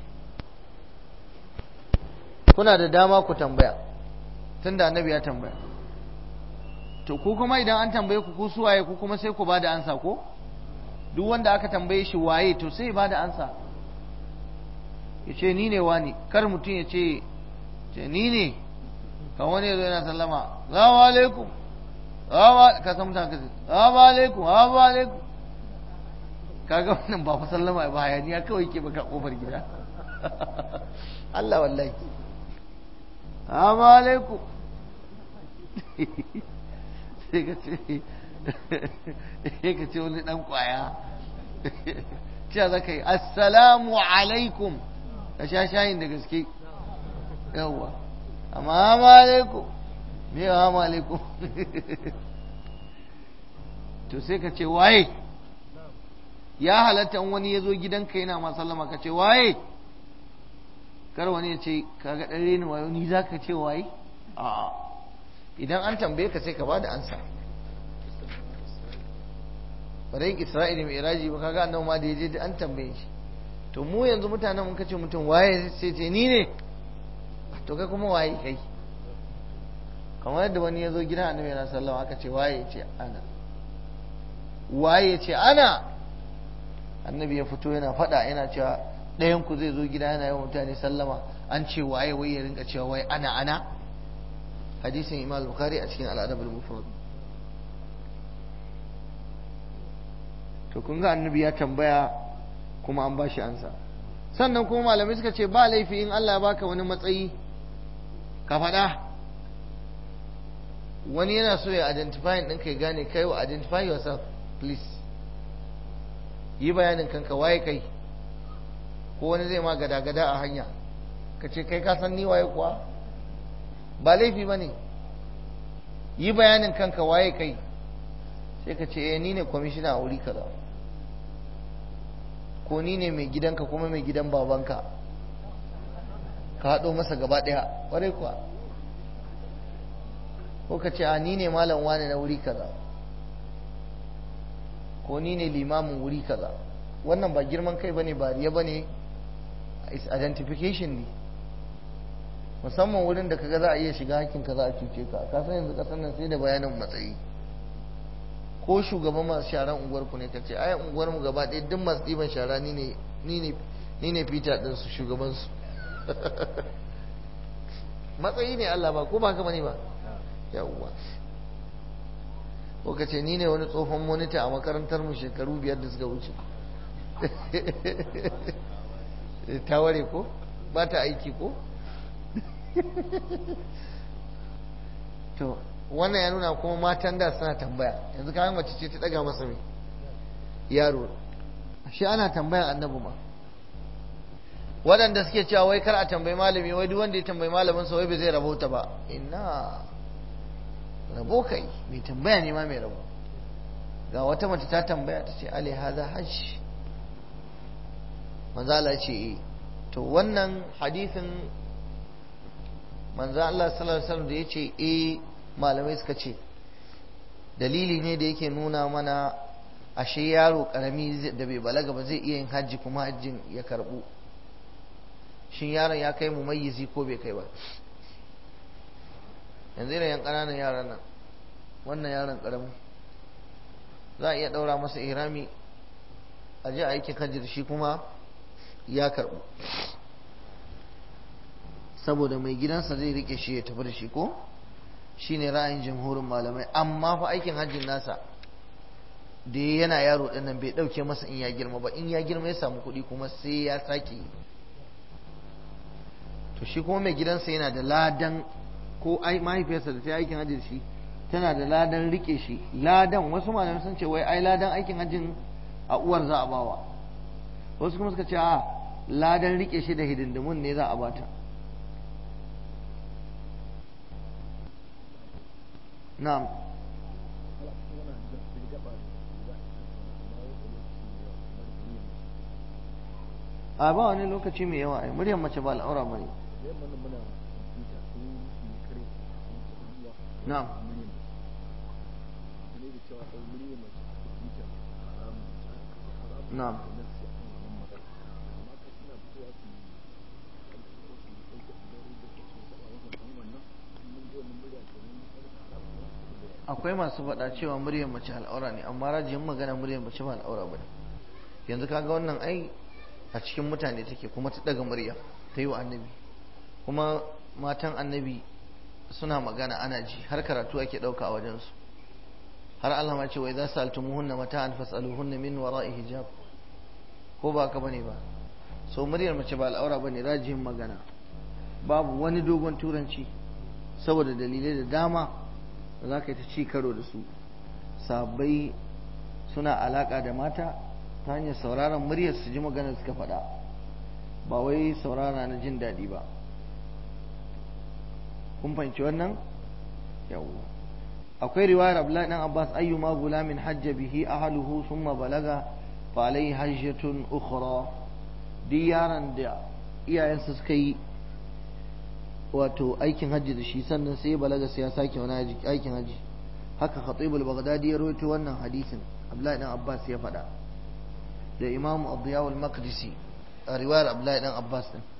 kuna da dama ku tambaya tunda annabi ya tambaya to ku kuma idan an tambaye ku ku suwaye ku kuma sai ku ba da ansa ko duk wanda aka tambaye shi waye to sai ba da ansa ya ce ni ne wani kar mutum ya ce ce ni ne kan wani ya zo yana sallama salamu alaikum ka san mutane kasi salamu alaikum salamu alaikum kaga wannan ba fa sallama ba hayaniya kawai ke baka kofar gida Allah wallahi salamu alaikum sai ka ce sai ka ce wani dan kwaya cewa za ka yi assalamu alaikum ka sha shayin da gaske yawwa amma hama alaikum me ya hama alaikum to sai ka ce waye ya halatta wani ya zo gidanka yana ma sallama ka ce waye kar wani ya ce kaga ɗan reni wayo ni za ka ce waye a'a idan an tambaye ka sai ka bada ansa bari isra'ila mai iraji ba kaga annabi ma da yaje da an tambaye shi to mu yanzu mutanen mun kace mutum waye sai ce ni ne to kai kuma waye kai kamar yadda wani ya zo gidan annabi yana sallama aka ce waye ce ana waye ce ana annabi ya fito yana faɗa yana cewa ɗayan ku zai zo gida yana yawan mutane sallama an ce waye wai ya rinka cewa wai ana ana hadisin imam bukhari a cikin al'adab al-mufrad to kun ga annabi ya tambaya kuma an bashi ansa sannan kuma malamai suka ce ba laifi in Allah ya baka wani matsayi ka faɗa wani yana so ya identify ɗin kai gane kai wa identify yourself please yi bayanin kanka waye kai ko wani zai ma gada-gada a hanya ka ce kai ka san ni waye kuwa ba laifi ba ne yi bayanin kanka waye kai sai ka ce eh ni ne kwamishina a wuri kaza ko ni ne mai gidanka kuma mai gidan babanka ka haɗo masa gaba ɗaya ƙwarai kuwa ko ka ce a ni ne malam wane na wuri kaza ko ni ne limamin wuri kaza wannan ba girman kai bane ba riya bane is identification ne musamman wurin da kaga za a iya shiga hakkin ka za a cuce ka ka san yanzu kasan nan sai da bayanin matsayi ko shugaban masu sharan unguwar ku ne ka ce ai unguwar mu gaba ɗaya duk masu ɗiban shara ni ne ni ne ni ne Peter din su shugaban su matsayi ne Allah ba ko ba haka bane ba yawwa ko ka ce ni ne wani tsohon monita a makarantar mu shekaru biyar da suka wuce ta ware ko ba ta aiki ko to wannan ya nuna kuma matan da suna tambaya yanzu kayan mace ce ta daga masa mai yaro shi ana tambayan annabi ma waɗanda suke cewa wai kar a tambayi malami wai duk wanda ya tambayi malamin sa wai bai zai rabota ba inna rabo kai mai tambaya ne ma mai rabo ga wata mace ta tambaya ta ce ali haza hajj manzo Allah ce eh to wannan hadisin manzo Allah sallallahu alaihi wasallam da yace eh malamai suka ce dalili ne da yake nuna mana ashe yaro karami da bai balaga ba zai iya yin hajji kuma hajjin ya karbu shin yaron ya kai mumayyizi ko bai kai ba yanzu irin yan ƙananan yaran nan wannan yaron ƙaramin za a iya ɗaura masa ihrami a je aikin hajji da shi kuma ya karɓu saboda mai gidansa zai rike shi ya tafi da shi ko shine ra'ayin jamhurin malamai amma fa aikin hajjin nasa da yana yaro dinnan bai dauke masa in ya girma ba in ya girma ya samu kuɗi kuma sai ya sake to shi kuma mai gidansa yana da ladan ko ai mahaifiyarsa da ta yi aikin hajji da shi tana da ladan rike shi ladan wasu malamai sun ce wai ai ladan aikin hajjin a uwar za a bawa wasu kuma suka ce a ladan rike shi da hidindimun ne za a bata na'am a ba wani lokaci mai yawa ai muryar mace ba al'aura bane na'am na'am akwai masu faɗa cewa muryar mace al'aura ne amma rajin magana muryar mace ba al'aura bane yanzu kaga wannan ai a cikin mutane take kuma ta daga murya ta yi wa annabi kuma matan annabi suna magana ana ji har karatu ake ɗauka a wajensu har Allah ma ce wa idza saltumuhunna mata'an fas'aluhunna min wara'i hijab ko ba ka bane ba so muryar mace ba al'aura bane rajin magana babu wani dogon turanci saboda dalilai da dama da za ka yi ta ci karo da su sabai suna alaka da mata ta hanyar sauraron muryar su ji maganar suka faɗa ba wai saurara na jin daɗi ba kun fahimci wannan yawwa akwai riwayar abdullahi dan abbas ayyuma gulamin hajja bihi ahluhu thumma balaga fa alayhi hajjatun ukhra duk yaron da iyayensa suka yi wato aikin hajji da shi sannan sai balaga sai ya sake wani aikin hajji haka khatibul baghdadi ya rawaito wannan hadisin abdullahi dan abbas ya faɗa da imamu abdiyawul maqdisi a riwayar abdullahi dan abbas din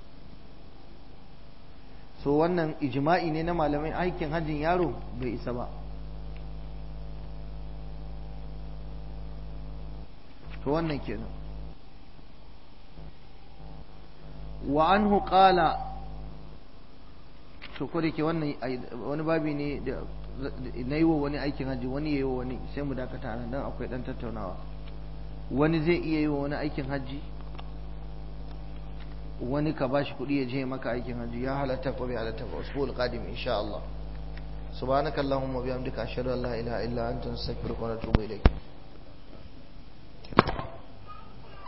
so wannan ijma'i ne na malamai aikin hajjin yaro bai isa ba to wannan kenan wa anhu qala to ko ke wannan wani babi ne da na yi wa wani aikin hajji wani ya yi wa wani sai mu dakata nan dan akwai dan tattaunawa wani zai iya yi wa wani aikin hajji wani ka bashi kuɗi ya je maka aikin hajji ya halatta ko bai halatta ba usbul qadim insha Allah subhanakallahumma bihamdika ashhadu an la ilaha illa anta astaghfiruka wa atubu ilayk